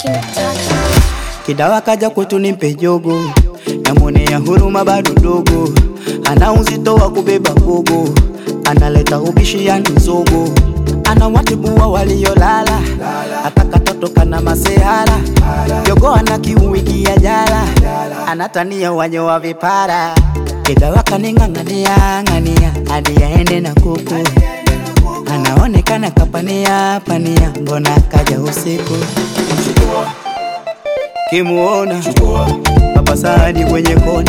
King Touch. Kidawa kaja kwetu nimpe jogo, namwonea huruma bado dogo, ana uzito wa kubeba gogo, analeta ubishi yani zogo, ana watibua waliolala, hata katoto kana masehara, jogo ana kiuwiki ya jala, anatania wanye wa vipara, Kidawa kaning'ang'ania ng'ania hadi aende na kuku, anaonekana kapania pania, mbona kaja usiku kimuona Papa Sadi kwenye kona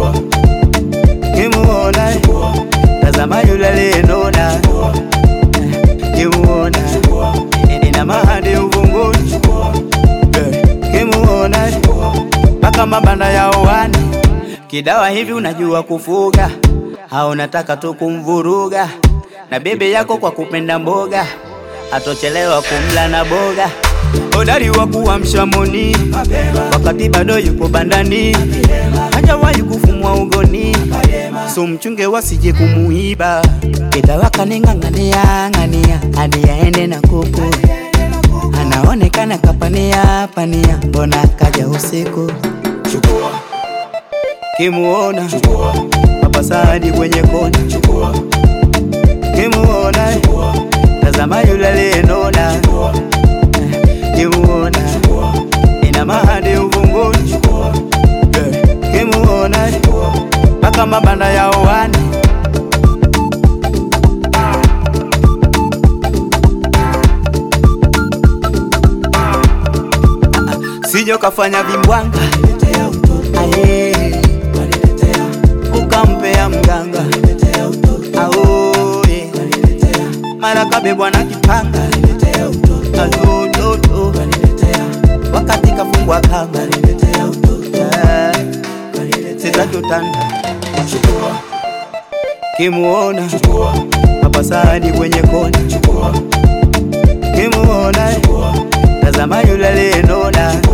kimuona tazama yule aliyenona kimuona ina mahadi uvunguni Eh, kimuona mpaka mabanda ya uwani kidawa hivi unajua kufuga au unataka tu kumvuruga na bebe yako kwa kupenda mboga atochelewa kumla na boga hodari wa kuamsha moni wakati bado yupo bandani hajawahi kufumwa ugoni so mchunge wasije kumuiba kidawa kaning'ang'ania ng'ania hadi aende na kuku anaonekana kapania pania mbona kaja usiku kimuona Papa Sadi kwenye kona kimuona tazama yule aliyenona kimuona ina mahadi uvunguni Eh, kimuona mpaka mabanda ya uwani sijo kafanya vimbwanga Aye. ukampea mganga aoye mara kabebwa na kipanga atototo wakati kafungwa kanga Eh, sitakutanda kimuona Papa Sadi kwenye kona kimuona tazama yule aliyenona